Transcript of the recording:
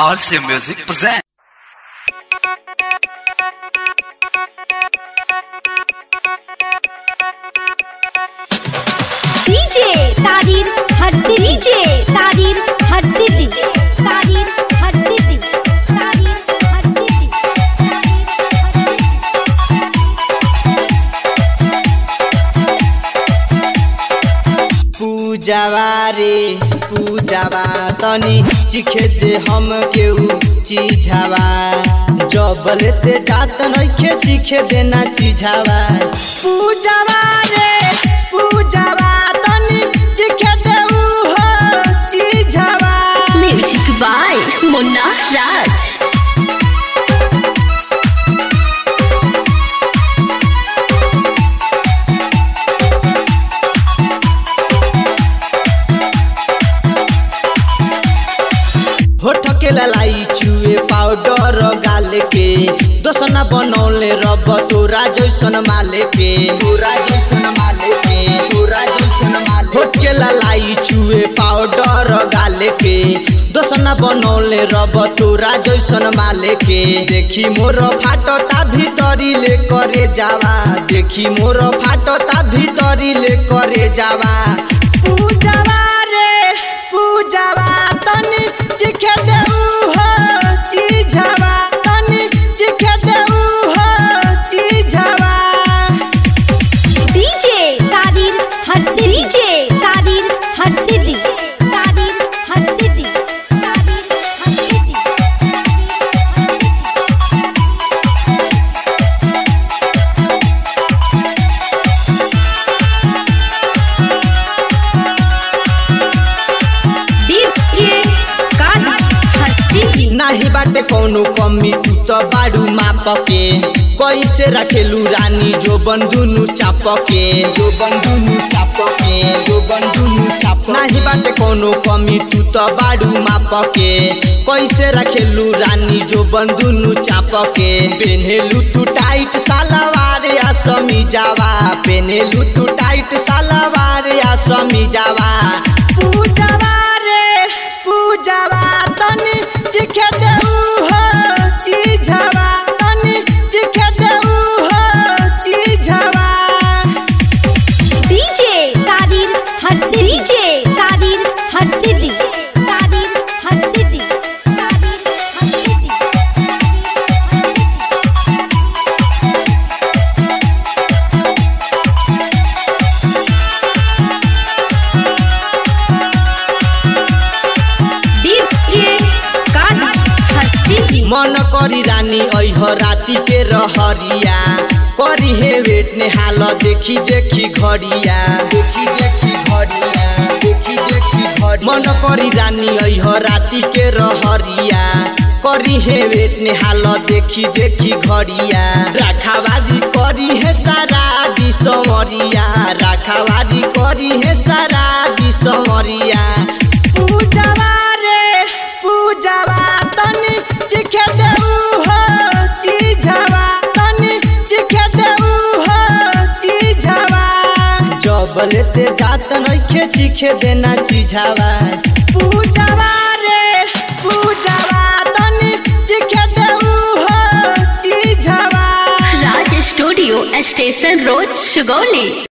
RC Music present. DJ तारीर हर से डीजे तारीर हर से डीजे तारीर हर से डीजे तारीर हर से पूजावा रे पूजावा तनी चिखे दे हम केहू चिझावा जबल ते जात नइखे चिखे देना चिझावा पूजावा रे पूजावा तनी चिखे दे हो चिझावा म्यूजिक बाय मुन्ना राज होठ के ललाई चुए पाउडर गाल के दोसना बनौले रब तोरा जैसन माले के तोरा जैसन माले के तोरा जैसन माले होठ के ललाई चुए पाउडर गाल के दोसना बनौले रब तोरा जैसन माले के देखी मोर फाटता भीतरी ले करे जावा देखी मोर फाटता भीतरी ले करे जावा पूजावा रे पूजावा तनी चिखे देऊ हो चिझावा तनी चिखे देऊ हो चिझावा डीजे तारीर हर से डीजे तारीर हर से डीजे तारीर हर से डीजे तारीर हर से डीजे डीजे काना हस्ती नाही बाटे कौनो कमी तू तो बाड़ू माप के कैसे रखेलू रानी जो बंधुनु चाप के जो बंधुनु चाप के जो बंधुनु चाप नाही बाटे कौनो कमी तू तो बाड़ू माप के कैसे रखेलू रानी जो बंधुनु चाप के पेन्हेलू तू टाइट सालवार या समी जावा पेन्हेलू तू टाइट सालवार या समी जावा पूजावा रे पूजावा तनी चिखे देऊ हो चिझावा तनी चिखे देऊ हो चिझावा डीजे तारीर हर से डीजे तारीर हर से डीजे तारीर हर से डीजे तारीर हर से डीजे डीजे काना हस्ती मन करी रानी ऐह राती के रहरिया करी हे वेट ने हाल देखी देखी घड़िया देखी देखी घड़िया देखी देखी घड़ी मन करी रानी ऐह राती के रहरिया करी हे वेट ने हाल देखी देखी घड़िया राखावारी करी हे सारा दी समरिया राखावारी करी हे सारा दी समरिया पूजावा रे पूजावा तनी चिखे देऊ हो चिझावा तनी चिखे देऊ हो चिझावा जबल ते जात नइखे चिखे देना चिझावा पूजावा रे पूजावा तनी चिखे देऊ हो चिझावा Raj studio station road Sugauli